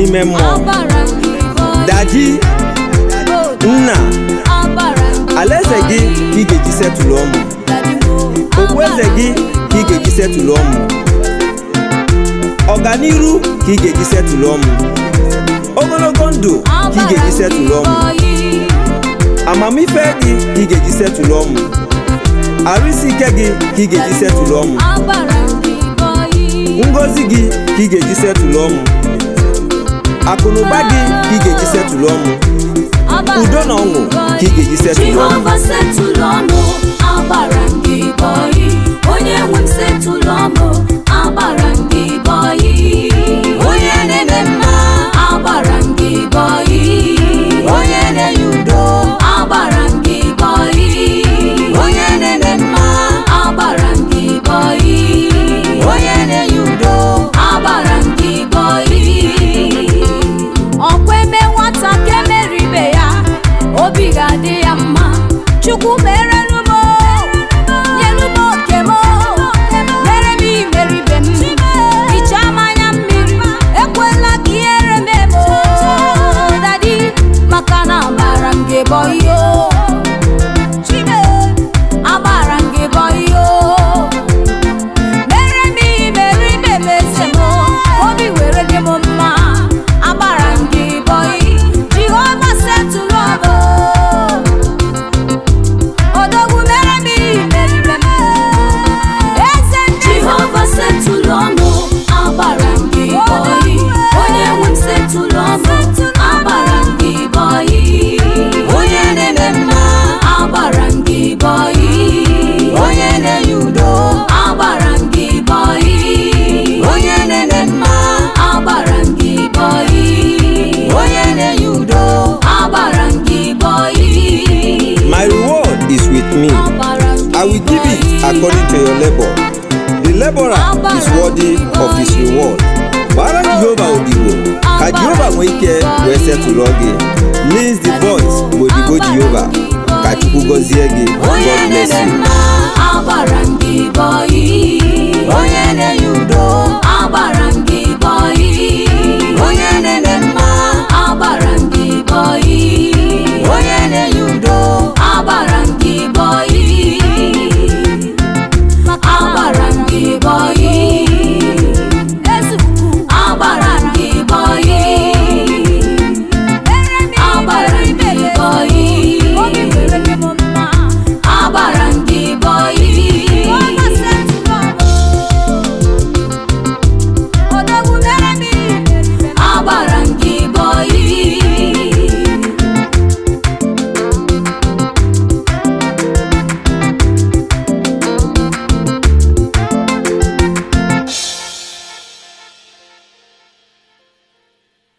n'ime mmụọ agbara gị bọyị daji nna alaeze gị ka ị ga-eji setụlụ ọmụ okpueze gị ka ị ga-eji setụlụ ọmụ ọganiru ka ị ga-eji setụlụ ọmụ ogologo ndụ ka ị ga-eji setụlụ ọmụ amamife gị ka ị ga-eji setụlụ ọmụ arụ isi ike gị ka ị ga-eji setụlụ ọmụ agbara gị bọyị ngozi gị ka ị ga-eji setụlụ ọmụ akụnụba gị ka ị ga-eji setụlụ ọmụ udo na ọṅụ ka ị ga-eji setụlụ ọmụ Jehova setụlụ ọmụ agbara gị bọyị onye nwe m setụlụ ọmụ agbara gị bọyị onye na-eme mma agbara gị bọyị onye na-enye udo agbara gị bọyị onye na-eme mma agbara gị bọyị onye na-enye udo agbara gị bọyị ọkwa eme nwata ka emere ibe ya obi ga-adị ya mma chukwu merenu m nyelu m oke m mere m imeribe m hichaa m anya mmiri ekwela ka ihere m eme o, dadi maka na agbara m gị bọyị o chime agbara m gị bọyị o mere m imeribe m eze m obi were dị m mma agbara m gị bọyị jehova setụlụ ọmụ odogwu mere m imeribe m eze ndị jehova setụlụ ọmụ agbara m gị bọyị onye nwe m setụlụ ọmụ agbara m gị bọyị onye na-eme mma agbara m gị bọyị onye na-enye udo agbara m gị bọyị onye na-eme mma agbara m gị bọyị onye na-enye udo agbara m gị bọyị my reward is with me agbara m gị I will give it according to your labor. The laborer is worthy of his reward. Gbara Jehova odibo ka Jehova nwee ike wee setụlụ gị. Lis the voice bụ odibo Jehova ka Chukwu gọzie gị. God onye bless na-eme you. mma agbara